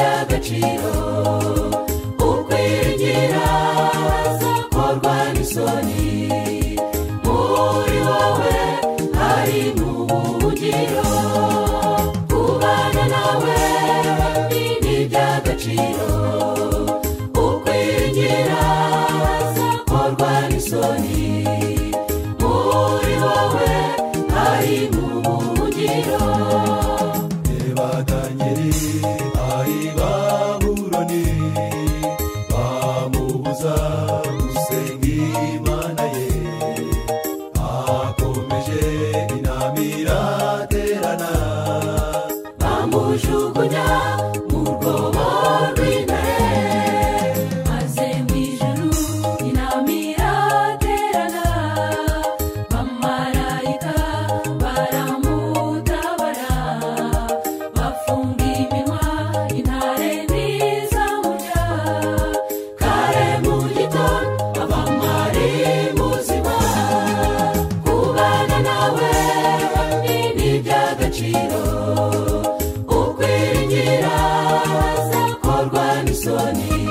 agaciro ukwegera hazakorwa n'isoni muri wowe harimo ubuhungiro kubana nawe ni iby'agaciro ukwegera hazakorwa n'isoni muri wowe harimo ubuhungiro Nebatanyeri ari baburoni bamubuza gusenga imana ye akomeje inama iraterana bamujugunya mu rwobo rw'intare maze mu ijuru inama iraterana bamarayika baramutabara bafunga iminwa intare ntizamurya kare mu gitondo abamari muzima kubana nawe ni iby'agaciro ukwiringira hazakorwa n'isoni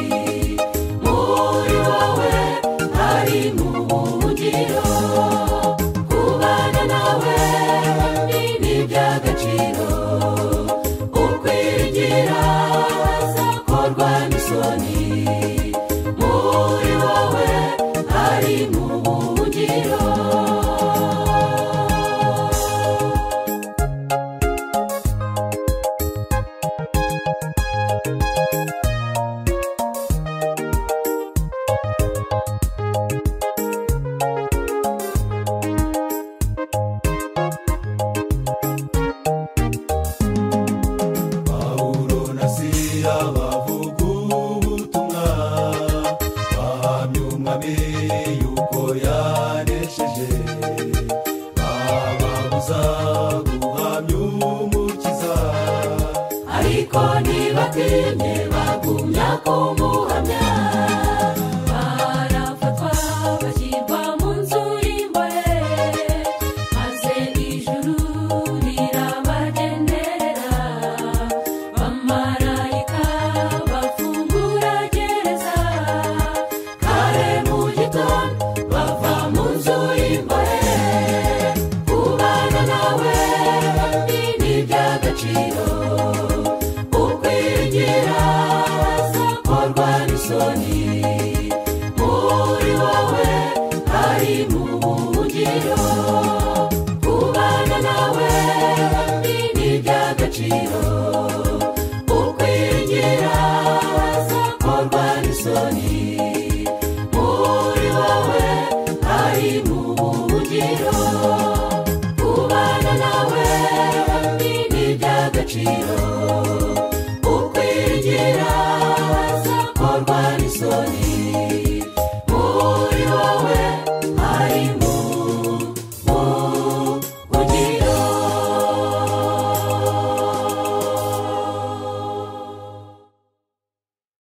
muri wowe harimo ubuhungiro kubana nawe ni iby'agaciro ukwiringira hazakorwa n'isoni muri wowe harimo ubuhungiro pawulo na sira bavuga ubutumwa bahamya umwami yuko yanesheje bababuza guhamya umukiza ariko ntibatinye bagumya kumuhamya barafatwa bashyirwa mu nzu y'imbohe maze ijuru rirabagenderera bamarayika bafungura gereza kare mu gitondo bava mu nzu y'imbohe kubana nawe ni iby'agaciro ukwegera hazakorwa n'isoni muri wowe hari mu buhungiro kubana nawe ni iby'agaciro